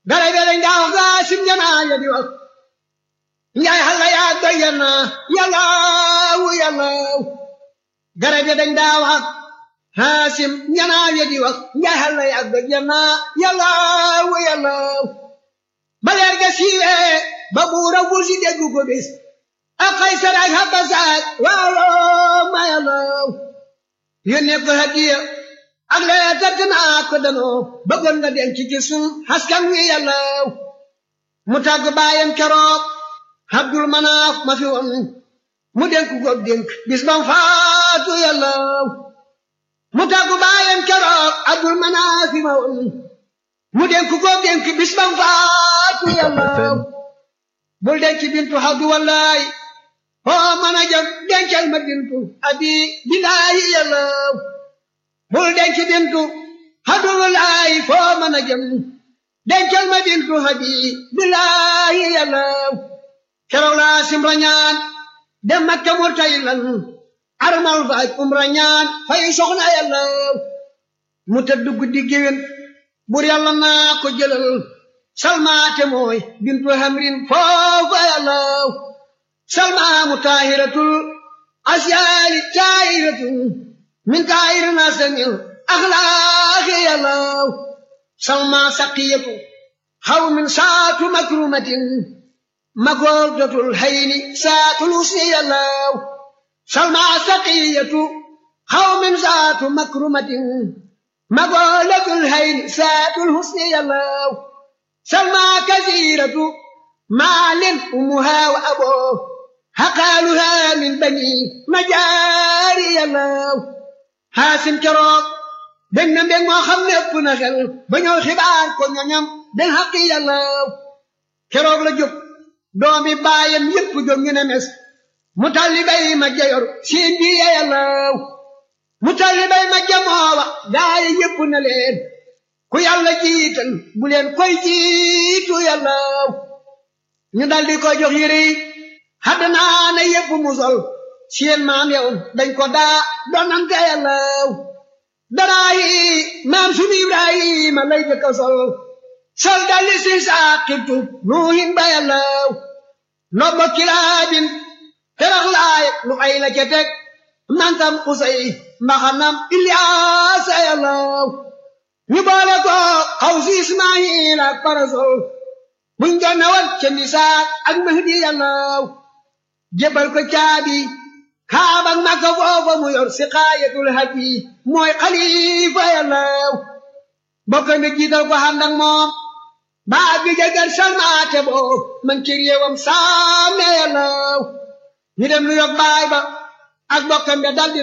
gare be dañ daa wax gaa sim janaa ya di wax njaay xalla yaa doy yana yallaawu yallaaw gare be dañ daa wax haasim janaa ya di wax njaay xalla yaa doy yana yallaawu yallaaw ba leer ga siiwee ba buura wusi déggu ko bis ak Kaysar ak Habasaak waaw ma yallaaw yónnee ko hadiya ak lee tëdd naa ko danoo bëggoon nga denc ci sun askan wi yàllaaw mu tàgg baayam keroog Abdul Manaaf ma fi woon mu dénk ko dénk bis bam faatu yàllaaw mu tàgg baayam keroog Abdul Manaaf ma woon mu dénk ko dénk bis bam faatu yàllaaw bul denc bintu Abdu wallaay foo mën a jëm dencal ma bintu abi bilaayi yàllaaw bul denc bintu hadulaay foo mën a jëm dencal ma bintu habi bilaayi yàllaaw keroog laa simra ñaan dem Makka murtaylan armal faaj umra ñaan fay soxna yàllaaw mu tëdd guddi géwén bur yàlla naa ko jëlal salmaate mooy bintu hamrin foofa yàllaaw salmaamu taahiratul asyaali taahiratul min kaayir nasamil axlaaqi yàllaaw salma saqiyatu xaw min saatu makrumatin magooldatul hayni saatul usni yàllaaw salma saqiyatu xaw min saatu makrumatin magooldatul hayni saatul husni yàllaaw salma kasiratu maalin umuha wa aboo xaqaaluha min bani majaari yàllaaw xaasim keroog dégg na mbég moo xam ne ëpp na xel ba ñëw xibaar ko ñoñam den xaqi yàllaaw keroog la jóg doomi baayam yépp jóg ñu ne mes mu talli bay ma jayor siin bi ya yàllaaw mu talli bay ma jamoowa gaaye yépp na leen ku yàlla jiital bu leen koy jiitu yàllaaw ñu daldi ko jox yére yi xaddinaa na yépp mu sol seen maam yow dañ ko daa donante yàllaaw daraa yi maam sunu ibrahima lay jëkka sol sol dalli si saaqibtu nuuhin ba yàllaaw nobba kilaabin terax laay lu ay la ca teg mantam usay mbaxanam ilyaasa yàllaaw ñu boole ko xaw si ismaayil ak parasol buñ jonne woon ca misaak ak mahdi yàllaaw jébal ko caabi kaabak makka foofa mu yor si xaayatul haji mooy xalifa yàllaaw bokka mi jiital ko ànd ak moom baa bi jagar salmaate boo man ci réewam saame yàllaaw ñu dem lu yog baay ba ak bokkam be daldi